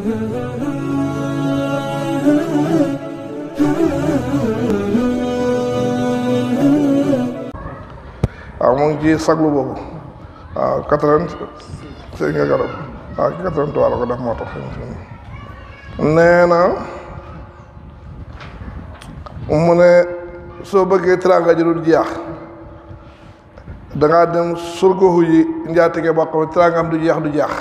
waaw mu ngi ci saglu boobu waaw quatre-vingt si nga garab waaw quatre-vingt-trois la ko def moo tax nee na mu ne soo bëggee teraanga ji dul jeex dangaa dem surgoxu yi njaatige boo xam ne teraangam du jeex du jeex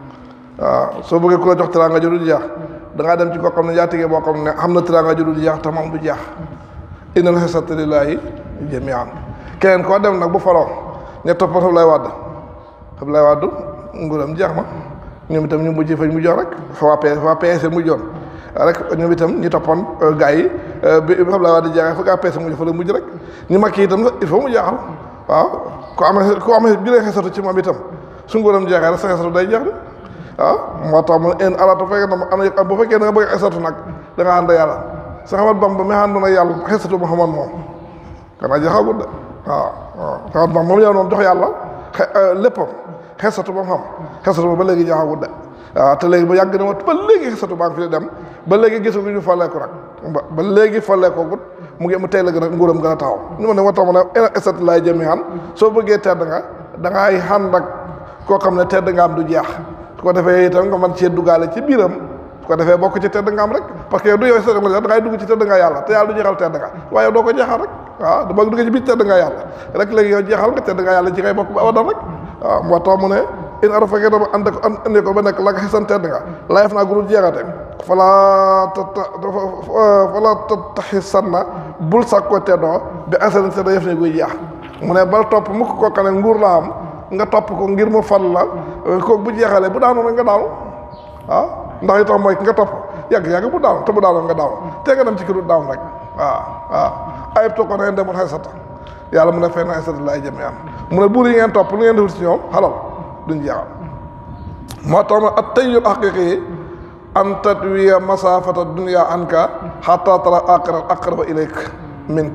waaw soo bëggee ku la jox teraanga ji dul jeex dangaa dem ci koo xam ne njaatige boo xam ne xam na teraanga ji dul jeex te moom du jeex innal xisata lillaahi jamian keneen koo dem nag bu faloo ña toppal Abdoulaye Wade Abdoulaye Wade nguuram jeex na ñoom itam ñu mujj fañ mujjoon rek fa waa PS waa PS mujjoon rek ñoom itam ñi toppoon gars yi bi Abdoulaye Wade jeexee fa gaa PS mujj fa la mujj rek ñu mag yi itam il faut mu jeexal waaw ku amee ku amee jëlee xesatu ci moom itam su nguuram jeexee rek sa xesatu day jeex de waaw moo tax mu en alaata fekkee na ana bu fekkee da nga bëgg xesatu nag da nga ànd yàlla sa xamat Bamba mi àndoon ak yàlla xesatu Muhammad moom kanaa jeexagul de waaw waaw xamat Bamba moom yow moom jox yàlla léppam xesatu ba mu xam xesatu ba ba léegi jeexagul de waaw te léegi ba yàgg na ma ba léegi xesatu baa ngi fi dem ba léegi gisaguñu falleeku nag ba ba léegi falleekoo gut mu ngi mu tey la gën a nguuram gën a taxaw ñu ma ne moo tax ma ne esat laay jëmi xan soo bëggee tedd nga da ngay xànd ak koo xam ne tedd nga am du jeex su ko defee itam nga mën cee duggaale ci biiram su ko defee bokk ci tedd nga am rek parce que du yow sa da ngay dugg ci tedd nga yàlla te yàlla du jeexal tedd nga waaye doo ko jeexal rek waaw da bëgg dugg ci biir tedd nga yàlla rek léegi yow jeexal nga tedd nga yàlla ci ngay bokk ba abadan rek waaw moo tax mu ne in ara fekkee dama ànd ko andi ko ba nekk la nga xisan tedd nga layef naa gurul jeexate falaa tata falaa tattaxisanna bul sàkk ko teddoo bi asarin sedda yëf ne guy jeex mu ne bal topp mukk koo xam ne nguur la am nga topp ko ngir mu fal la ko bu jeexalee bu daanu rek nga daanu waaw ndax itam mooy ki nga topp yàgg-yàgg bu daanu te bu daanu nga daanu te nga dem ci ki du daanu rek waaw waaw ayib to ko ne demul xaysata yàlla mu ne fay na xaysata laay jëme am mu ne buur yi ngeen topp lu ngeen defut ci ñoom xalal duñ jeexal moo tax ma at tayyul haqiqi yi an tatwiya masafata dunia anka xatta tara aqra aqraba ilayk mink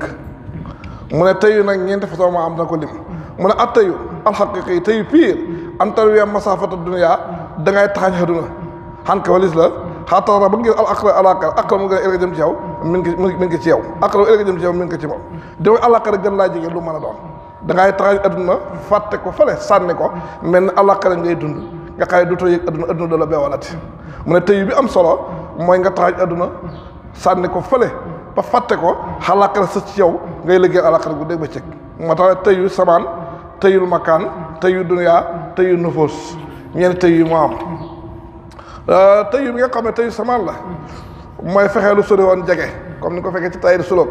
mu ne tayyu nag ñeenti façon ma am na ko lim mu ne at tayyu alxaqiqi yi tayyu pire an tatwiya masafata dunia da ngay taxañ xaduna xan ka walis la xatta tara ba ngir al aqra alaqra aqra mu gën a élega jëm ci yow min ki min ki ci yow aqra élega jëm ci yow min ko ci moom di way alaqra gën laa jege lu mën a doon da ngay taxañ adduna fàtte ko fële sànni ko mel ni alaqra ngay dund nga xay dootoo yëg adduna adduna da la beewalati mu ne tey bi am solo mooy nga taxañ adduna sànni ko fële ba fàtte ko xalaqara sa ci yow ngay liggéey alaqara gu dégg ba cëg moo tax tëyu samaan tëyul makaan tëyu duniyaa tëyu nufoos ñeenti tëyu moo am tëyu bi nga xam ne tëyu samaan la mooy fexee lu sori woon jege comme ni ko fekkee ci tayir sulóob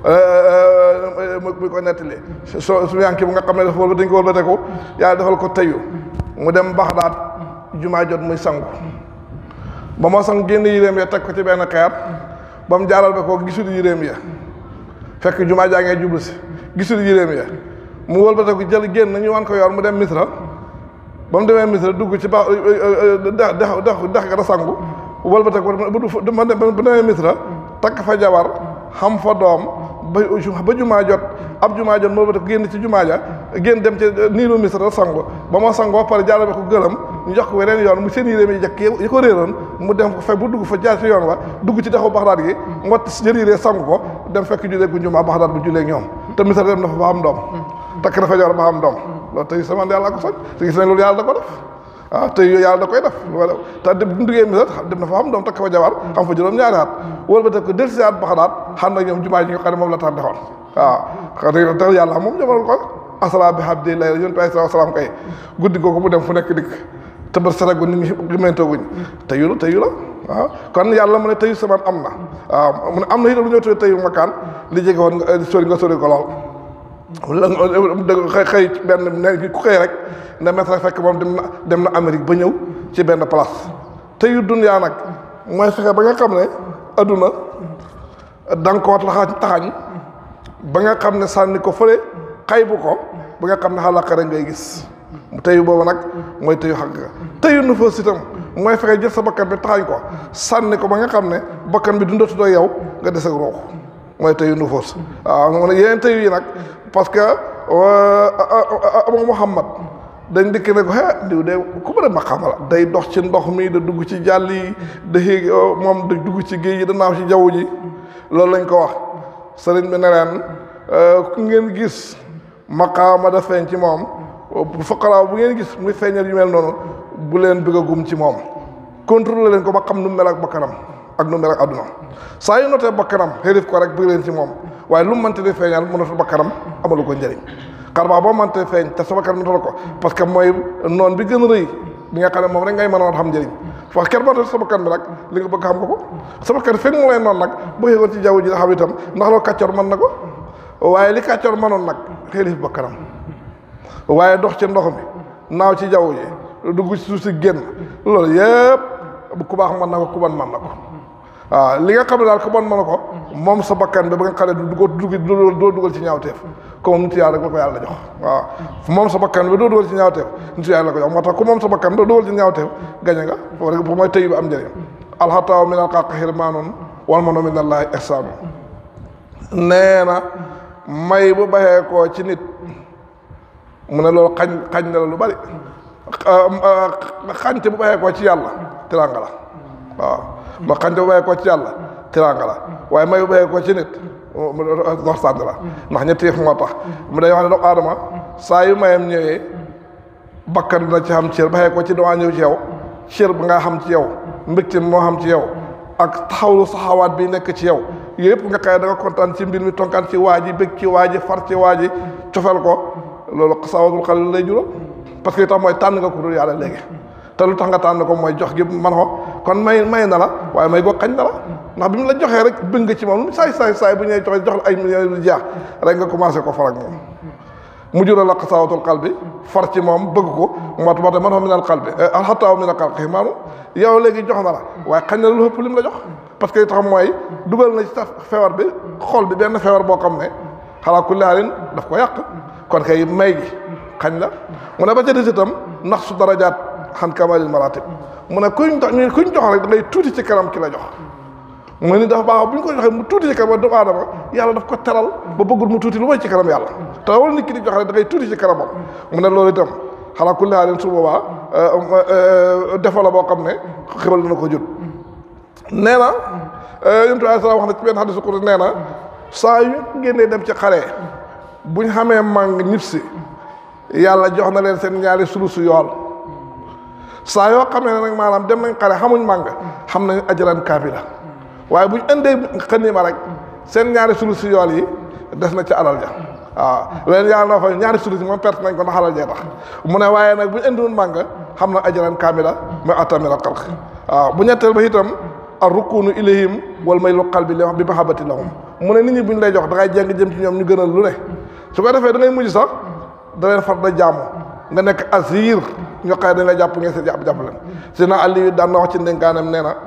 mu ko nettali so su yanki bu nga xam ne dafa wëlba dañ ko wëlbateku yàlla defal ko tëyu mu dem Baxdaad jumaa jot muy sangu ba moo sang génn yéreem ya teg ko ci benn xeer ba mu jaaral ba ko gisul yéreem ya fekk jumaa jaa ngee jublu si gisul yéreem ya mu wëlbateku jël génn ñu wan ko yoon mu dem Misra ba mu demee Misra dugg ci ba dex dex dex dex ga da sangu wëlbateku ba demee Misra takk fa jabar xam fa doom ba ba jumaa jot ab jumaa jot moo ba génn ci jumaa ja génn dem ci niilu misra sango ba ma sangoo pare jaarale ko gëlëm ñu jox ko weneen yoon mu seen yére mi jekk yi ko réeroon mu dem ko fekk bu dugg fa jaar ci yoon wa dugg ci dexu baxdaat gi mu jël yére sangu ko dem fekk julee gu jumaa baxdaat bu julee ñoom te misra dem na fa ba am doom takk na fa jar ba am doom loolu tey sama yàlla ko soj te gis nañ loolu yàlla da ko def ah te yàlla da koy def wala te dem bu ñu duggee misra dem na fa am doom takk fa jabar xam fa juróom ñaari at wala ba teg ko del si at baxdaat xam na ñoom jumaa ji nga xam ne moom la tax defoon waaw xam te yàlla moom jamal ko asala bi habdi lay yonent bi alayhi salaam kay guddi googu mu dem fu nekk dikk te ba saragu nit ñi gëmentooguñ teyu la teyu la waaw kon yàlla mu ne teyu samaan am na waaw mu ne am na itam lu ñëw tuddee teyu makaan li jege woon nga sori nga sori ko lool la dëgg xëy xëy benn ne ku xëy rek ne maître fekk moom dem na dem na Amérique ba ñëw ci benn place teyu dunyaa nag mooy fexe ba nga xam ne adduna da nga koo taxañ taxañ ba nga xam ne sànni ko fële xay bu ko ba nga xam ne xalaqa rek ngay gis teyu boobu nag mooy teyu xaq ga teyu nu fa sitam mooy fexe jël sa bakkan bi taxañ ko sànni ko ba nga xam ne bakkan bi dundatutoo yow nga des ak ruux mooy teyu nu foos waaw mu ne yeneen teyu yi nag parce que Abu Muhammad dañ dikk ne ko ah diw de ku bëri maqaama la day dox ci ndox mi da dugg ci jàll yi da xéeg moom da dugg ci géej gi da naaw ci jaww ji loolu lañ ko wax sëriñ bi ne leen ku ngeen gis maqaama da feeñ ci moom fuqaraaw bu ngeen gis muy feeñal yu mel noonu bu leen bëgg a gum ci moom contrôler leen ko ba xam nu mel ak bakkanam ak nu mel ak adduna saa yu notee bakkanam xërif ko rek bëgg leen ci moom waaye lu mu mënte di feeñal mënatu bakkanam amalu ko njëriñ xar baax boo mënte feeñ te sa bakkan notal ko parce que mooy noon bi gën a rëy bi nga xam ne moom rek ngay mën a xam njëriñ wax kenn mënte sa bakkan bi nag li nga bëgg xam nga ko sa bakkan fekk mu lay noonu nag bu xewoon ci jaww ji da xam itam ndax loolu kàccoor mën na ko waaye li kàccoor mënoon nag xërif bakkanam waaye dox ci ndox mi naaw ci jaww ji dugg ci suuf si génn loolu yëpp ku baax mën na ko ku bon mën na ko waaw li nga xam ne daal ku bon mën na ko moom sa bakkan bi ba nga xam ne du ko dugg doo dugal ci ñaawteef comme nit yàlla rek la ko yàlla jox waaw moom sa bakkan bi doo dugal ci ñaawteef nit yàlla la ko jox moo tax ku moom sa bakkan doo dugal ci ñaawteef gañe nga foofu rek foofu mooy tëy bi am njëriñ alxataaw min alxaqi xirmaanun wal mano min allahi ihsaanu nee na may bu baxee koo ci nit mu ne loolu xañ xañ na la lu bari xañte bu baxee koo ci yàlla tiraanga la waaw ma xañte bu baxee koo ci yàlla tiraanga la waaye may bu baxee koo ci nit dox sànd la ndax ñetti yëf moo tax mu day wax ne doomu aadama saa yu mayam ñëwee bakkan dina ci xam cër baxee koo ci dawaa ñëw ci yow cër ba nga xam ci yow mbégte moo xam ci yow ak taxawlu saxawaat bi nekk ci yow yëpp nga xëy da nga kontaan ci mbir mi tonkaan ci waa ji bég ci waa ji far ci waa ji cofeel ko loolu xasaawatul xel lay jural parce que li tax mooy tànn nga ko dul yàlla léegi te lu tax nga tànn ko mooy jox gi man ko kon may may na la waaye may goo xañ na la ndax bi mu la joxee rek bëgg nga ci moom saay saay saay bu ñuy joxe jox la ay millions yu jeex rek nga commencé ko far ak moom mu jural la xasaawatul xal bi far ci moom bëgg ko moo tax man xam minal xal bi alxataaw minal xal xi maanu yow léegi jox na la waaye xañ na la lu ëpp lim la jox parce que li tax mooy dugal na ci sa feebar bi xol bi benn feebar boo xam ne xalaa kulli haalin daf ko yàq kon kay may gi xañ la mu ne ba ca des itam ndax su darajaat xan kamalil maratib mu ne kuñ jox ñu kuñ jox rek da ngay tuuti ci kanam ki la jox mu ni dafa baax bu ñu ko joxee mu tuuti ci kanam doomu aadama yàlla daf ko teral ba bëggul mu tuuti lu may ci kanam yàlla te wala nit ki di jox rek da ngay tuuti ci kanamam mu ne loolu itam xalaa kulli haalin su boobaa defa la boo xam ne xibal dina ko jut nee na yonent alayhi salaam wax na ci benn xadisu qudsi nee na saa yu génnee dem ci xare buñ xamee màng ñib si yàlla jox na leen seen ñaari sulusu yool saa yoo xamee ne nag maanaam dem nañ xare xamuñ màng xam nañ ajaran kaamila waaye buñ indee xaniima rek seen ñaari sulusu yool yi des na ci alal ja waaw leen yàlla na fa ñaari sulusi moom perte nañ ko ndax alal jee tax mu ne waaye nag buñ indiwoon màng xam na ajaran kaamila mais atamila xalq waaw bu ñetteel ba itam ar rukunu ilayhim wal maylu qalbi li wax bi mahabati lahum mu ne nit ñi buñ lay jox da ngay jeng jëm ci ñoom ñu gënal lu ne su ko defee da ngay mujj sax da leen far da jaamu nga nekk asir ñoo xëy dañ la jàpp ngeen seen jàpp jàpp leen si na Aliou daan na wax ci ndénkaanam nee na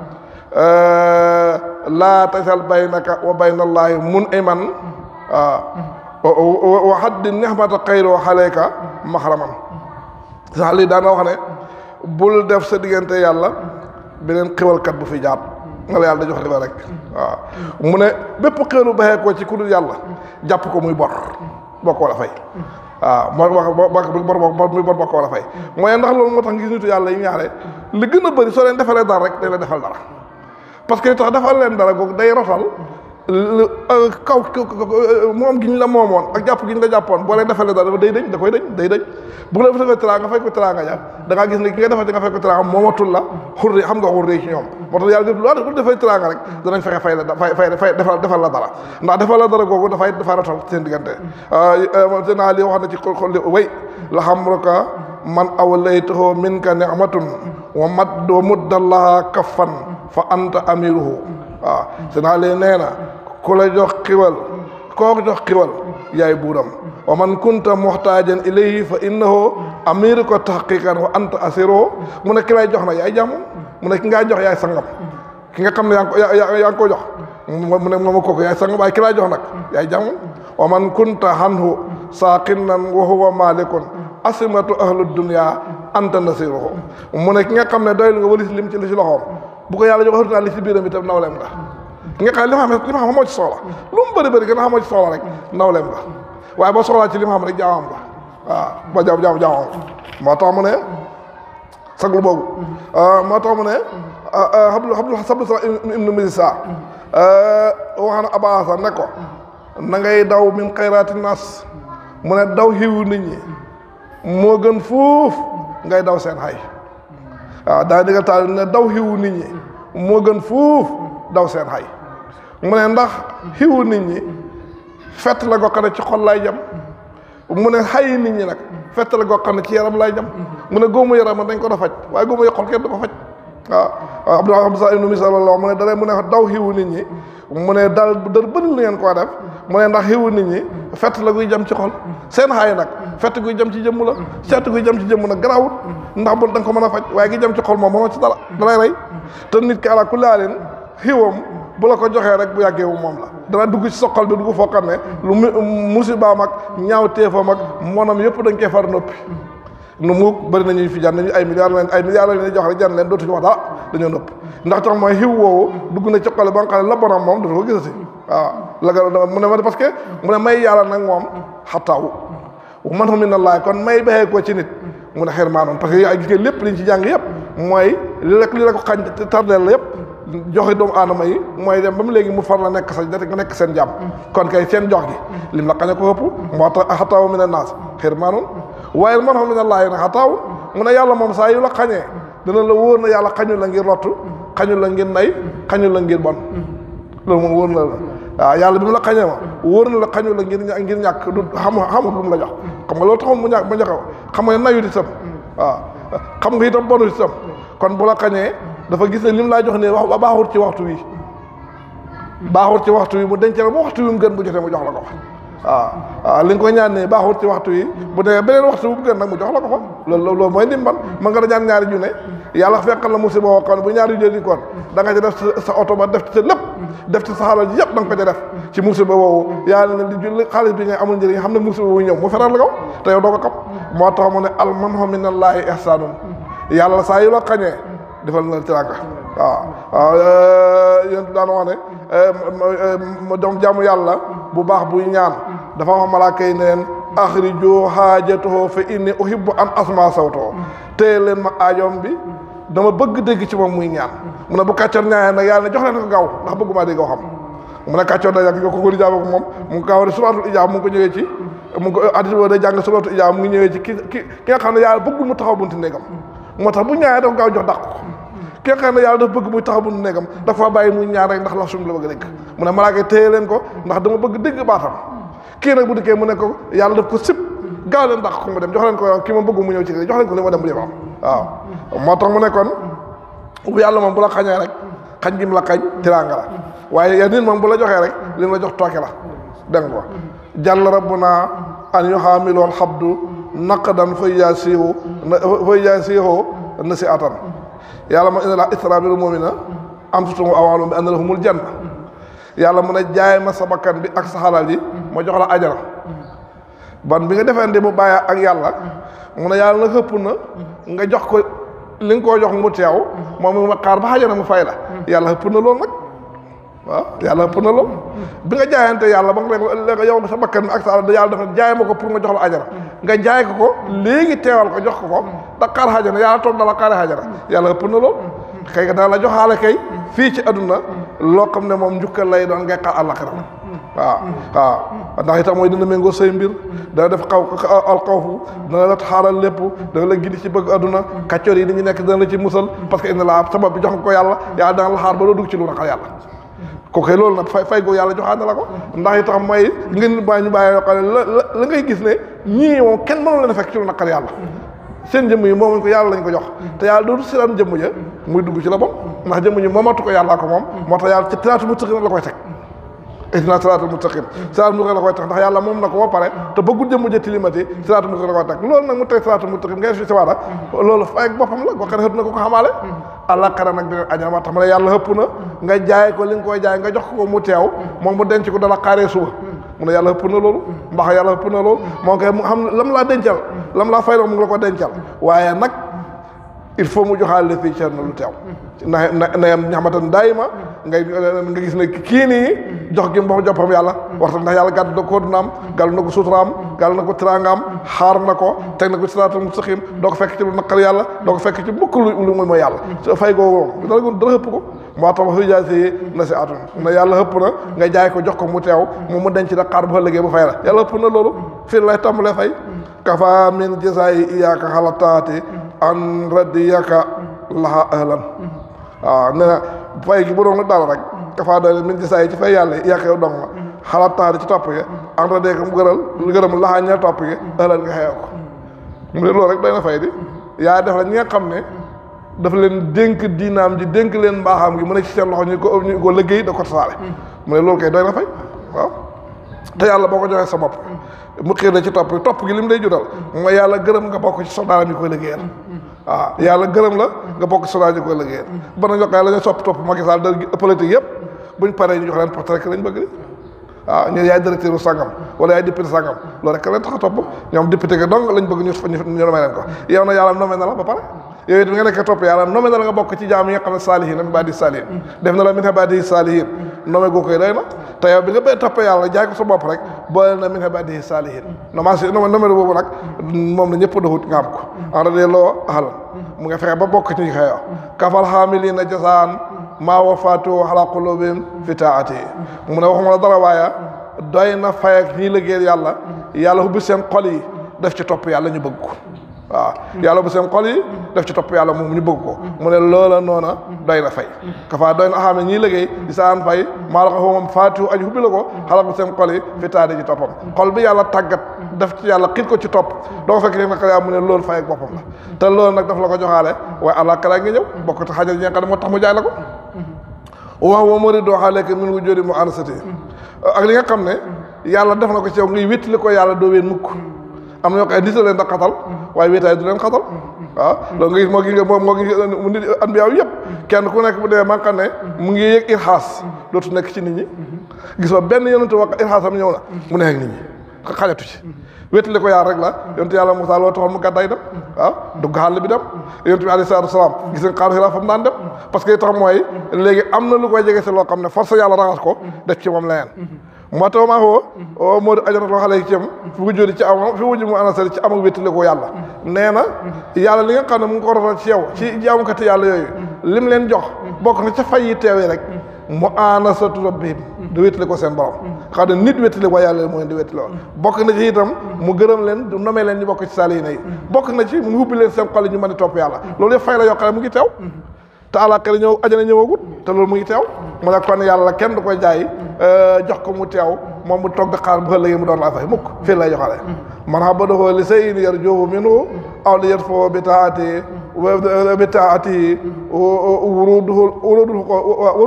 laa tasal baynaka wa bayna allaahi mun iman waaw wa haddi nihmata xayro xaleyka maxraman si na Aliou daan na wax ne bul def sa diggante yàlla beneen xewalkat bu fi jaar nga la yàlla da jox riba rek waaw mu ne bépp xéwlu baxee ko ci ku dul yàlla jàpp ko muy bor boo ko war a fay waaw moo wax bor bor muy bor boo ko war a fay mooy ndax loolu moo tax ngis nitu yàlla yi ñaare li gën a bëri soo leen defalee dara rek dañ la defal dara parce que li tax defal leen dara googu day rotal kaw moom gi ñu la moomoon ak jàpp gi ñu la jàppoon boo leen defalee dara day dañ da koy dañ day dañ bu la defee teraanga nga fay ko teraanga ja da ngaa gis ne ki nga defal nga fay ko teraanga moomatul la xurri xam nga xurri ci ñoom moo tax yàlla def lu bu defee teraanga rek danañ fexe fay la fay fay fay defal defal la dara ndax defal la dara googu dafay dafa rotal seen diggante seen naa li wax na ci xol li way la xamruka man awlaytahu minka ni'matun wa mad wa muddallaha kaffan fa anta amiruhu waaw seen naa li nee na ku la jox xiwal koo jox xiwal yaay buuram wa man kunta muxtaajan ilayhi fa innahu amiru ko tahqiqan wa anta asiro mu ne ki lay jox na yaay jàmm mu ne ki ngaa jox yaay sangam ki nga xam ne yaa ngi ko yaa ngi ko jox mu ne moom kooku yaay sangam waaye ki lay jox nag yaay jàmm wa man kunta hanhu saaqinan wa huwa malikun asimatu ahlu dunya anta nasiruhu mu ne ki nga xam ne doylu nga walis lim ci li ci loxoom bu ko yàlla jox xarutaa li ci biiram itam nawleem nga ki nga xam ne li ma xam li ma xam moo ci soxla lu mu bëri bëri gën a xamoo ci soxla rek nawleem nga waaye boo soxlaa ci li ma xam rek jaamam nga waaw ba jaam jaam jaamam moo tax mu ne saglu boobu moo tax mu ne xablu xablu sablu sa ibnu misa wax na abasa ne ko na ngay daw min xayraati nas mu ne daw xiwu nit ñi moo gën fuuf ngay daw seen xay waaw daa digga taal ne daw xiwu nit ñi moo gën fuuf daw seen xay mu ne ndax xiwu nit ñi fett la goo xam ne ci xol lay jam mu ne xayi nit ñi nag fett la goo xam ne ci yaram lay jam mu ne góomu yaram dañ ko da faj waaye góomu xol kenn du ko faj waaw waaw Abdou Abdou ibnu Misal la mu ne dara mu ne daw xiwu nit ñi mu ne dal dër bëri li ngeen koo def mu ne ndax xiwu nit ñi fett la guy jam ci xol seen xaay nag fett guy jam ci jëmm la fett guy jam ci jëmm nag garaawut ndax bu da nga ko mën a faj waaye gi jam ci xol moom mënoo ci dara dalay rey te nit ki ala kulli haalin xiwam bu la ko joxee rek bu yàggee wu moom la dana dugg ci sa xol bi dugg foo xam ne lu musibaam ak ñaaw téefam ak monam yëpp dañ koy far noppi nu mu bëri nañu fi jan nañu ay milliards lañ ay milliards lañ leen jox rek jan leen dootuñu wax dara dañoo nëpp ndax tax mooy xiw woowu dugg na ci xol ba nga xam ne la bonam moom dootu ko gisati waaw la nga mu ne ma parce que mu ne may yàlla nag moom xattaawu man xam na laay kon may baxee ko ci nit mu ne xeer maanoon parce que ay gis nga lépp liñ ci jàng yëpp mooy li la li la ko xañ tardeel la yëpp joxe doomu aadama yi mooy dem ba mu léegi mu far la nekk sa nga nekk seen jàmm kon kay seen jox gi lim la xañ a ko ëpp moo tax xataawu mi ne naas xeer maanoon waaye man xam ne laay nag xataawu mu ne yàlla moom saa yu la xañee dana la wóor na yàlla xañu la ngir lottu xañu la ngir nay xañu la ngir bon loolu moom wóor na la waaw yàlla bi mu la xañee ma wóor na la xañu la ngir ngir ñàkk du xam xamul lu mu la jox xam nga loolu taxul mu ñàkk ba joxe xam nga nayut itam waaw xam nga itam bonut itam kon bu la xañee dafa gis ne lim laa jox ne wax baaxut ci waxtu wi baaxut ci waxtu wi mu denc la ba waxtu wi mu gën bu jotee mu jox la ko waaw waaw li nga ko ñaan ne baaxut ci waxtu wi bu demee beneen waxtu bu mu gën nag mu jox la ko fa loolu loolu mooy ndimbal ma nga da ñaan ñaari junne yàlla fekkal la musiba woo xam bu ñaari junne di koon da nga ci def sa oto ba def ci sa lépp def ci sa xalal ji yëpp da nga ko ca def ci musiba woowu yàlla ne li julli xaalis bi ngay amul njëriñ xam ne musiba wu ñëw mu feral la ko te yow doo ko xam moo tax mu ne al manhu minallaahi ihsaanun yàlla saa yu la xañee defal na teraanga waaw waaw yéen daan wax ne doom jàmm yàlla bu baax buy ñaan dafa wax malaaka yi ne leen axriju haajatahu fa inni uhibbu an asma sawtahu téye leen ma aajoom bi dama bëgg dégg ci moom muy ñaan mu ne bu kàccoor ñaanee nag yàlla ne jox leen ko gaaw ndax bëggumaa dégg xam mu ne kàccoor da yàgg nga ko ko ijaaba ko moom mu ngi gaaw de suratul ijaaba mu ngi ko ñëwee ci mu ngi ko addis boo day jàng suratul ijaaba mu ngi ñëwee ci ki ki ki nga xam ne yàlla bëggul mu taxaw bunti néegam moo tax bu ñaanee dafa gaaw jox dàq ko ki nga xam ne yàlla dafa bëgg muy taxaw bunti néegam dafa bàyyi muy ñaan rek ndax la suñu la bëgg a dégg mu ne malaaka téye leen ko ndax dama bëgg dégg baatam kii nag bu dikkee mu ne ko yàlla daf ko sib gaaw leen dàq ko mu dem jox leen ko kii ma bëgg mu ñëw ci kii jox leen ko li ma dem bu dem am waaw moo tax mu ne kon bu yàlla moom bu la xañee rek xañ gi mu la xañ tiraanga la waaye ya nit moom bu la joxee rek li mu la jox tooke la dégg nga ko jàll rabbuna an yuhaamilool xabdu naqdan fa yaasihu fa yaasihu na si atan yàlla ma ina la isra bil mu'mina anfusahum wa amwaalahum bi anna lahumul janna yàlla mu ne jaay ma sa bakkan bi ak sa xalal yi ma jox la ajara ban bi nga defante mu bàyyi ak yàlla mu ne yàlla na xëpp na nga jox ko li nga koo jox mu teew moom mu xaar ba xajana mu fay la yàlla xëpp na loolu nag waaw yàlla ëpp na lool bi nga jaayante yàlla ba nga léegi yow sa bakkan ak sa yàlla dafa jaay ma ko pour nga jox la ajara nga jaay ko ko léegi teewal ko jox ko ko da xaar xajana yàlla toog dala xaare xajana yàlla ëpp na lool kay nga dana la joxaale kay fii ci aduna loo xam ne moom njukkal lay doon ngay xaar àllaxira waaw waaw ndax itam mooy dina méngoo say mbir dana def xaw alxawfu dana la xaaral lépp dana la gindi ci bëgg aduna kàccoor yi ni ñu nekk dana la ci musal parce que indi la sabab bi jox nga ko yàlla yàlla dana la xaar ba doo dugg ci lu naqar yàlla kooku loolu nag fay fay goo yàlla joxaat na la ko ndax itam mooy ngeen bàyyi ñu bàyyi yoo xam ne la la ngay gis ne ñii moom kenn mënu leen a fekk ci lu naqar yàlla seen jëmm yi moomuñ ko yàlla lañ ko jox te yàlla dootu siran jëmm ja muy dugg ci la bon ndax jëmm ñi moomatu ko yàllaa ko moom moo tax yàlla ci tiraatu mustaqim la koy teg ihdina siraatal mustaqim siraatal mustaqim la koy teg ndax yàlla moom na ko ba pare te bëggul jëmm ja tilimati siraatal mustaqim la koy teg loolu nag mu teg siraatal mustaqim ngay fi si waara loolu fay ak boppam la koo xam ne xëtt na ko ko xamaale àllaaxira nag dina ajana ma tax ma ne yàlla xëpp na nga jaay ko li nga koy jaay nga jox ko mu teew moom mu denc ko dala xaaree suba mu ne yàlla xëpp na loolu mbax yàlla xëpp na loolu moom koy mu xam lam laa dencal lam laa fay mu ngi la ko dencal waaye nag il faut mu joxaale fii Cerno lu teew na na na yam ñaxamatan daay ma ngay nga gis ne kii nii jox gi mbox joppam yàlla waxta ndax yàlla gàddu na ko dunaam gàllu na ko suturaam gàllu na ko tiraangaam xaar na ko teg na ko siraatal mustaqim doo ko fekk ci lu naqar yàlla doo ko fekk ci mukk lu lu muy mooy yàlla so fay googu dara dara xëpp ko moo tax fi jaay si na si atun na yàlla xëpp na nga jaay ko jox ko mu teew mu mu denc nag xaar bu fa liggéey bu fay la yàlla xëpp na loolu fii lay tàmbalee fay kafa min jasaayi iyaaka xalataati an radiyaka laha ahlan waaw nee na fay gi bu doon dara rek kafa doy min jasaayi ci fay yàlla iyaaka yow dong la xalataati ci topp gi an radiyaka mu gëral lu gërëm laxaa ña topp gi ahlan nga xeew ko mu ne loolu rek doy na fay di yaa def la ñi nga xam ne dafa leen dénk diinaam ji dénk leen mbaaxaam gi mu ne ci seen loxo ñu ko ñu ko liggéey da ko tasaare mu ne loolu kay doy na fay waaw te yàlla boo ko joxee sa bopp mu xiir la ci topp topp gi li mu lay jural mooy yàlla gërëm nga bokk ci soldaaram yi koy liggéeyal waaw yàlla gërëm la nga bokk ci soldaar yi koy liggéeyal ba na jox la ñu sopp topp Macky Sall da politique yëpp buñ paree ñu jox leen porte rek lañ bëgg di waaw ñu yaay directeur u sangam wala yaay député sangam loolu rek leen tax a topp ñoom député ga dong lañ bëgg ñu ñu nomee leen ko yow na yàlla nomee na la ba pare yow it nga nekk topp yàlla nomé na la nga bokk ci jaam yi nga xam ne saalihin min baadi saalihin def na la min baadi saalihin nomé goo koy doy na te yow bi nga bay topp yàlla jaay ko sa bopp rek boole na min baadi saalihin nomage nomé boobu nag moom la ñëpp doxut nga am ko en rade loo ahal mu nga fexe ba bokk ci xeyo kafal xaamilina jasaan maa wafaatu ala qulubihim fi taati mu ne waxuma la dara waaye doy na fay ak ñii liggéeyal yàlla yàlla ubbi seen xol yi def ci topp yàlla ñu bëgg ko waaw yàlla bu seen xol yi def ci topp yàlla moom ñu bëgg ko mu ne loola noona doy na fay kafa doy na xam ne ñii liggéey di saan fay maa la ko foo moom faatu aji hubbi la ko xalak bu seen xol yi fi taade ci toppam xol bi yàlla tàggat def ci yàlla xiit ko ci topp doo fekk ne naka yaa mu ne loolu fay ak boppam la te loolu nag daf la ko joxaale waaye àlla kala ngi ñëw bokk te xajal ñi nga xam ne moo tax mu jaay la ko wax wa mari doo xaaleek min wu jóodi mu ansati ak li nga xam ne yàlla def na ko ci yow ngay wéttali ko yàlla doo ween mukk am na ñoo xam ne nit a leen da xatal waaye wéetaay du leen xatal waaw loolu nga gis moo gi nga moo moo gi mu nit anbiyaaw yëpp kenn ku nekk bu dee man xam ne mu ngi yëg irxaas dootu nekk ci nit ñi gis nga benn yonente wax irxaasam ñëw na mu nekk nit ñi xajatu ci wéttali ko yàlla rek la yonente yàlla Musaa loo taxoon mu gàddaay dem ah dugg xàll bi dem yonente bi alayhi salaatu salaam gis nga xaaru xiraa fa mu daan dem parce que tax mooy léegi am na lu koy jege si loo xam ne force yàlla raxas ko def ci moom leneen moo tax maa xoo o moo di ajorat loo xale yi ci am fi mu jódi ci am fi mu mu anasari ci am ak wéttali ko yàlla nee na yàlla li nga xam ne mu ngi ko rotal ci yow ci jaamukati yàlla yooyu lim leen jox bokk na ca fay yi teewee rek mu anasatu rabbihim di wéttali ko seen borom xam ne nit wéttali ko yàlla moo leen di wéttali ko bokk na ci itam mu gërëm leen du nomee leen ñu bokk ci saalihiina yi bokk na ci mu hubbi leen seen xol yi ñu mën a topp yàlla loolu yëpp fay la yoo xam ne mu ngi teew te àllaaxira ñëw ajana ñëwagut te loolu mu ngi teew mu ne kon yàlla kenn du koy jaay jox ko mu teew moom mu toog di xaar bu ëllëgee mu doon laa fay mukk fii lay joxale man habadahu li shay'in yarjuhu minhu aw li yadfahu bi taati bi taati wuruduhu wuruduhu ko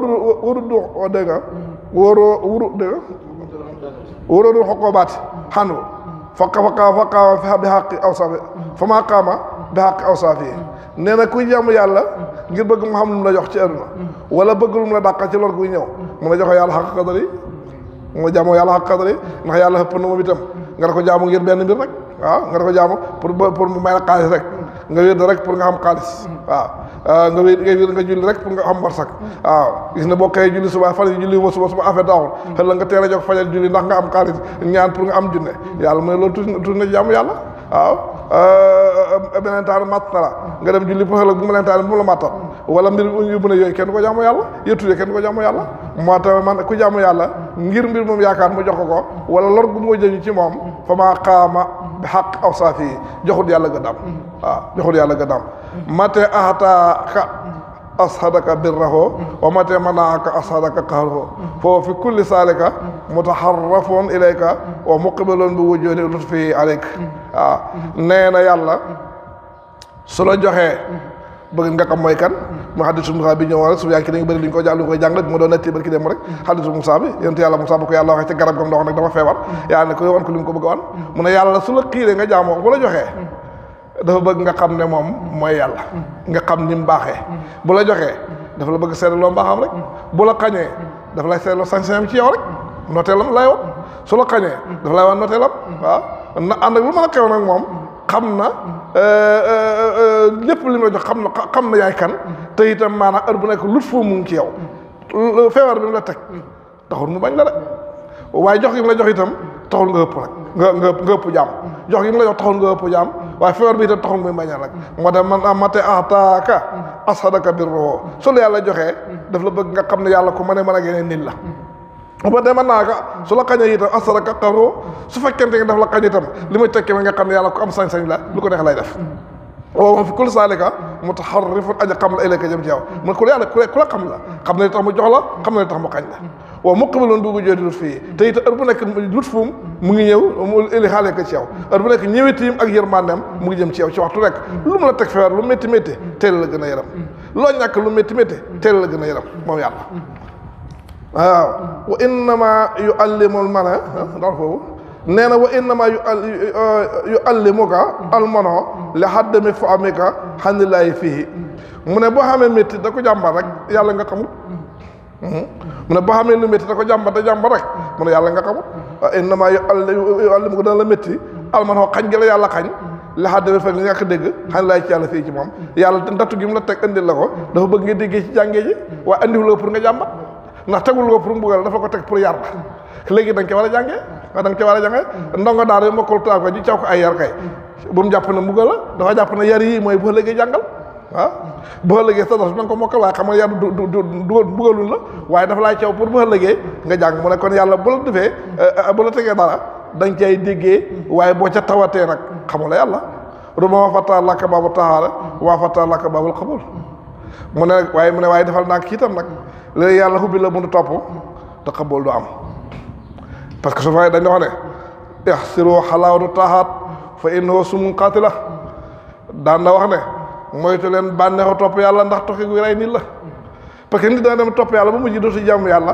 wurudu dégg nga wóoro wuru dégg nga wurudu xoqobaati xanu faqa faqa faqa bi xaqi aw safi fa maa qaama bi xaqi aw safi nee na kuy jàmm yàlla ngir bëgg mu xam lu mu la jox ci àdduna wala bëgg lu mu la dàqal ci lor guy ñëw mu la joxe yàlla xaq qadari mu la jaamoo yàlla xaq qadari ndax yàlla xëpp na moom itam nga da ko jaamu ngir benn mbir rek waaw nga da ko jaamu pour pour mu may la xaalis rek nga wér rek pour nga xam xaalis waaw nga wér nga wér nga julli rek pour nga xam barsak waaw gis na boo xëyee julli suba fan yi julli wa suba suba affaire daaxul xëy la nga teel a jóg fajal julli ndax nga am xaalis ñaan pour nga am junne yàlla mu ne loolu tuuti tuuti na jaamu yàlla waaw beneen taan matt na la nga dem julli pour xel bu mu leen taan bu mu la mattal wala mbir yu mën a yooyu kenn ko jaamu yàlla yëttudee kenn ko jaamu yàlla moo tax man ku jaamu yàlla ngir mbir moom yaakaar mu jox ko ko wala lor gu moo jëñu ci moom fa maa xaama bi xaq aw saafi yi joxut yàlla gëddaam waaw joxut yàlla gëddaam mate ahataaka ashadaka birrahu wa mate manaaka ashadaka qahruhu foo fi kulli saalika mutaharrafun ilayka wa muqbilun bi wujudi lutfi alayk waaw nee na yàlla su la joxee bëgg nga xam mooy kan mu xadisu Musaa bi ñëwoon rek su yaa ngi dañu bëri li ñu ko jàng li ñu koy jàng rek mu doon netti barki dem rek xadisu Musaa bi yonent yàlla Musaa bu ko yàlla waxee ci garab gam ndox nag dafa feebar yàlla ne ko wan ko li mu ko bëgg a wan mu ne yàlla su la xiiree nga jaamoo bu la joxee dafa bëgg nga xam ne moom mooy yàlla nga xam ni mu baaxee bu la joxee dafa la bëgg seetloo mbaaxam rek bu la xañee dafa lay seetloo sañ-sañam ci yow rek nooteelam lay wan su la xañee dafa lay wan nooteelam waaw na ànd ak lu mën a xew nag moom xam na lépp li mu la jox xam na xam na yaay kan te itam maanaam heure bu nekk lut foo mu ngi ci yow feebar bi mu la teg taxul mu bañ la de waaye jox gi mu la jox itam taxul nga ëpp rek nga nga nga ëpp jaam jox gi mu la jox taxul nga ëpp jaam waaye feebar bi itam taxul muy bañal rek moo tax man amate ataaka asadaka birro su la yàlla joxee daf la bëgg nga xam ne yàlla ku mën a mën a génne nit la ba de mën naa ka su la xañee itam asadaka xaro su fekkente ne daf la xañ itam li muy tekki nga xam ne yàlla ku am sañ-sañ la lu ko neex lay def waaw moom fi kul saalika mutaharrifun aja xam la ilayka jëm ci yow mun ku yàlla ku la xam la xam ne li tax mu jox la xam ne li tax mu xañ la waaw muqbilun bi wujuudi lutfihi te it heure bu nekk lutfum mu ngi ñëw mu ili xaale ko ci yow heure bu nekk ñëwetiim ak yërmandeem mu ngi jëm ci yow ci waxtu rek lu mu la teg feebar lu métti métti teel la gën a yaram loo ñàkk lu métti métti teel la gën a yaram moom yàlla waaw wa innama yuallimul mana ndax foofu nee na wa innama yuallimuka almano li haddami fa amika xanilaayi fii mu ne boo xamee métti da ko jàmbar rek yàlla nga xamul mu ne boo xamee lu métti da ko jàmbar da jàmbar rek mu ne yàlla nga xamul wa innama yuallimuka dana la métti almano xañ gi la yàlla xañ li haddami fa nga ñàkk dégg xanilaayi ci yàlla fii ci moom yàlla ndattu gi mu la teg indil la ko dafa bëgg nga déggee ci jàngee ji waaye andiwul la pour nga jàmbat ndax tegul ko pour mbugal dafa ko teg pour yar la léegi da nga ci war a jàngee waaw da nga ci war a jàngee ndongo daara yi mokkul tubaab ko ji caw ko ay yar kay bu mu jàpp ne mbugal la dafa jàpp ne yar yii mooy boo léegi jàngal ah boo léegi sa dara da nga ko mokkal waaye xam nga yar du du du mbugalul la waaye dafa laay caw pour boo léegi nga jàng mu ne kon yàlla bu la defee bu la tegee dara da nga cay déggee waaye boo ca tawatee nag xamula yàlla ruma wa fata laka baabu tahaara waa fata laka baabul xabul mu ne waaye mu ne waaye defal naa kii itam nag léegi yàlla xubbi la mënu topp te xabool du am parce que su fay dañ wax ne ixsiru xalaawatu taaxaat fa innahu sumun qaatila daan na wax ne moytu leen bànneexu topp yàlla ndax toxi gu rey nit la parce que nit dana dem topp yàlla ba mujj dootu jàmm yàlla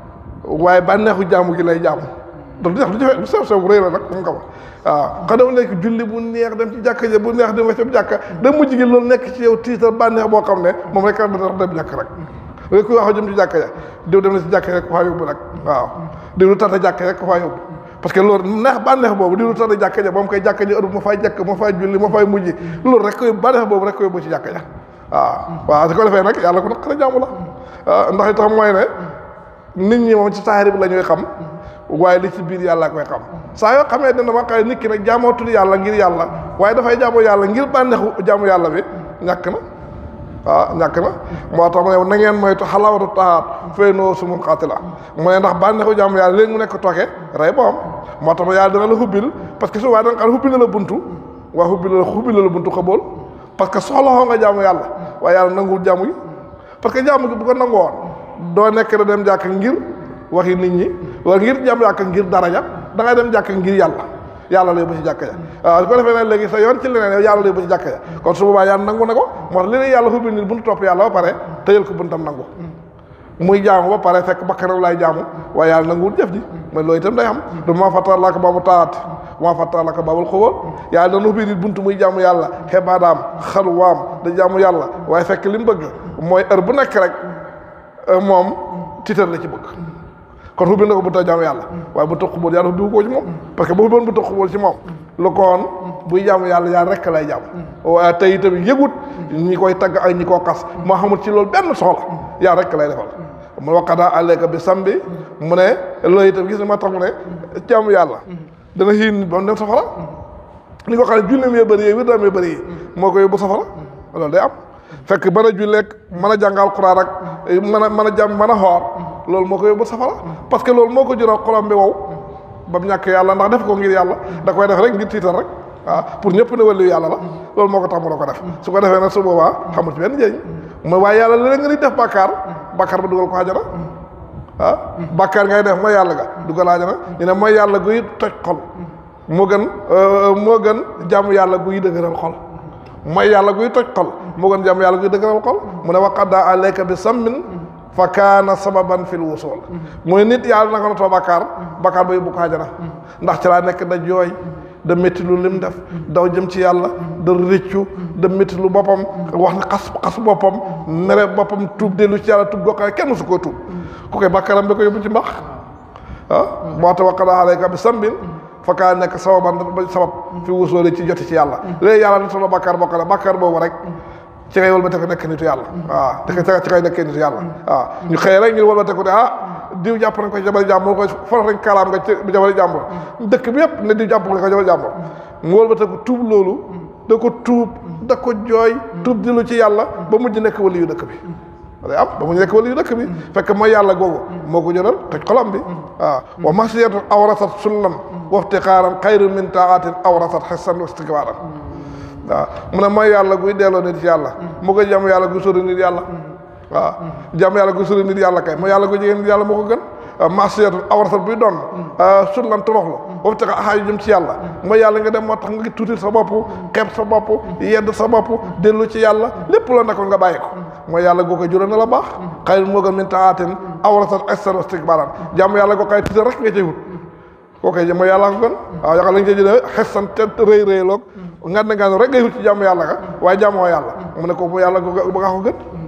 waaye bànneexu jàmm gi lay jàmm donc du jafe du sew sew rëy la nag mu nga ko waaw xanaa nekk julli bu neex dem ci jàkka ja bu neex dem ci jàkka da mujj gi loolu nekk ci yow tiital bànneex boo xam ne moom rek a dana dem jàkk rek léegi kuy wax jëm ci jàkka ja diw dem na si jàkka rek ko faa yóbbu nag waaw diw lu tata jàkka rek ko faa yóbbu parce que loolu neex bànneex boobu diw lu tata jàkka ja moom koy jàkka ja ëpp ma fay jàkk ma fay julli ma fay mujj loolu rek koy bànneex boobu rek ko yóbbu ci jàkka ja waaw waaw su ko defee nag yàlla ko nag xara jàmm la ndax itam mooy ne nit ñi moom ci saahir bi la ñuy xam waaye li ci biir yàlla koy xam saa yoo xamee dina ma xay nit ki nag jaamoo tudd yàlla ngir yàlla waaye dafay jaamoo yàlla ngir bànneexu jaamu yàlla bi ñàkk na waaw ñàkk na moo tax mu ne na ngeen moytu xalawatu taxaat fay noo sumun xaati la mu ne ndax bànneexu jaamu yàlla léegi mu nekk tooke rey boom moo tax yàlla dina la hubbil parce que su waaye da nga xam hubbil na la buntu waa hubbil la hubbil na la buntu xabool parce que soxla xoo nga jaamu yàlla waaye yàlla nanguwul jaamu gi parce que jaamu gi bu ko nangoon doo nekk da dem jàkk ngir waxi nit ñi wala ngir jàmm jàkk ngir daraja da ngay dem jàkk ngir yàlla yàlla lay ba ci jàkk ja waaw su ko defee nag léegi sa yoon ci leneen yow yàlla lay ba ci jàkk ja kon su boobaa yàlla nangu na ko moo tax li lay yàlla xubbi nit buntu topp yàlla ba pare tëjal ko buntam nangu muy jaamu ba pare fekk bakkanam lay jaamu waaye yàlla nanguwul jëf ji mais loolu itam day am du ma fattar laka baabu taati ma fattar laka baabul xubóol yàlla dana ubbi nit buntu muy jaamu yàlla xebaadaam xalwaam da jaamu yàlla waaye fekk li mu bëgg mooy heure bu nekk rek moom tiitar la ci bëgg kon xubbi na ko bu tax jaamu yàlla waaye bu tax xubóol yàlla xubbi ko ci moom parce que bu xubboon bu tax xubóol ci moom lu ko woon buy jaamu yàlla yàlla rekk lay jaamu waaye tey itam yëgut ñi koy tagg ak ñi koo xas moo xamul ci loolu benn soxla yàlla rekk lay defal mu waqadaa alayka bi sambi mu ne loolu itam gis ne ma tax mu ne jaamu yàlla dana xiin ba mu dem safara li ko xam ne julleem yee bëri yi wir daam yee bëri yi moo ko yóbbu safara loolu day am fekk mën a julleeg mën a jàngal Quraan ak mën a mën a jàmm mën a xoor loolu moo ko yóbbu safara parce que loolu moo ko jural xolam bi wow ba mu ñàkk yàlla ndax def ko ngir yàlla da koy def rek ngir tiital rek waaw pour ñëpp ne wàllu yàlla la loolu moo ko tax mu ko def su ko defee nag su boobaa xamul ci benn njëriñ mooy waaye yàlla léeg nga di def bàkkaar bàkkaar ba dugal ko àjjana ah bàkkaar ngay def mooy yàlla ga dugal àjjana ñu ne mooy yàlla guy toj xol moo gën moo gën jàmm yàlla guy dëgëral xol mooy yàlla guy toj xol moo gën jàmm yàlla guy dëgëral xol mu ne waqadda alayka bi sammin fa kaana sababan fil wusul mooy nit yàlla naka na too bàkkaar bàkkaar ba yóbbu ko àjjana ndax ci laa nekk da jooy da métti lu lim def daw jëm ci yàlla da rëccu da métti lu boppam wax ne xas xas boppam mere boppam tuub dellu ci yàlla tuub goo xam ne kenn su koo tuub ku koy bàkkaaram bi ko yóbbu ci mbax ah moo tax waqada alayka bi sambin fakkaa nekk sababan ba sabab fi wusoole ci joti ci yàlla léegi yàlla na solo bàkkaar bokk la bàkkaar boobu rek ci ngay wëlbate ko nekk nitu yàlla waaw te ci ngay nekkee nitu yàlla waaw ñu xëy rek ñu wëlbate ko ne ah diw jàpp nañ ko jabari jàmbur ko forox nañ kaalaam nga ci jabari jàmbur dëkk bi yëpp ne diw jàpp nga ko jabari jàmbur mu wëlbate ko tuub loolu da ko tuub da ko jooy tuub dilu ci yàlla ba mujj nekk wali yu dëkk bi day am ba mujj nekk wali yu dëkk bi fekk mooy yàlla googu moo ko jëral toj xolam bi waaw wa masiyatu awrasat sullan waftiqaaran xayru min taatin awrasat xessan wastikbaaran waaw mu ne mooy yàlla guy delloo nit yàlla moo ko jàmm yàlla guy sori nit yàlla waaw jàmm yàlla guy sori nit yàlla kay mooy yàlla guy jigéen nit yàlla moo ko gën masiyatu awrasat buy doon sullan toroxlu boobu tax axaayu jëm ci yàlla mooy yàlla nga dem moo tax nga tuutil sa bopp xeeb sa bopp yedd sa bopp dellu ci yàlla lépp loo nekkoon nga bàyyi ko mooy yàlla goo koy jural na la baax xayru moo gën min taatin awrasat xessan wastikbaaran jàmm yàlla goo koy tuutil rek nga cay wut koo koy mooy yàlla ko gën waaw yaakaar lañ cee jëlee xessan te rëy rëy loog ngan na ngan rek ngay wut ci jàmm yàlla ga waaye jàmmoo yàlla mu ne ko mu yàlla ba nga ko gën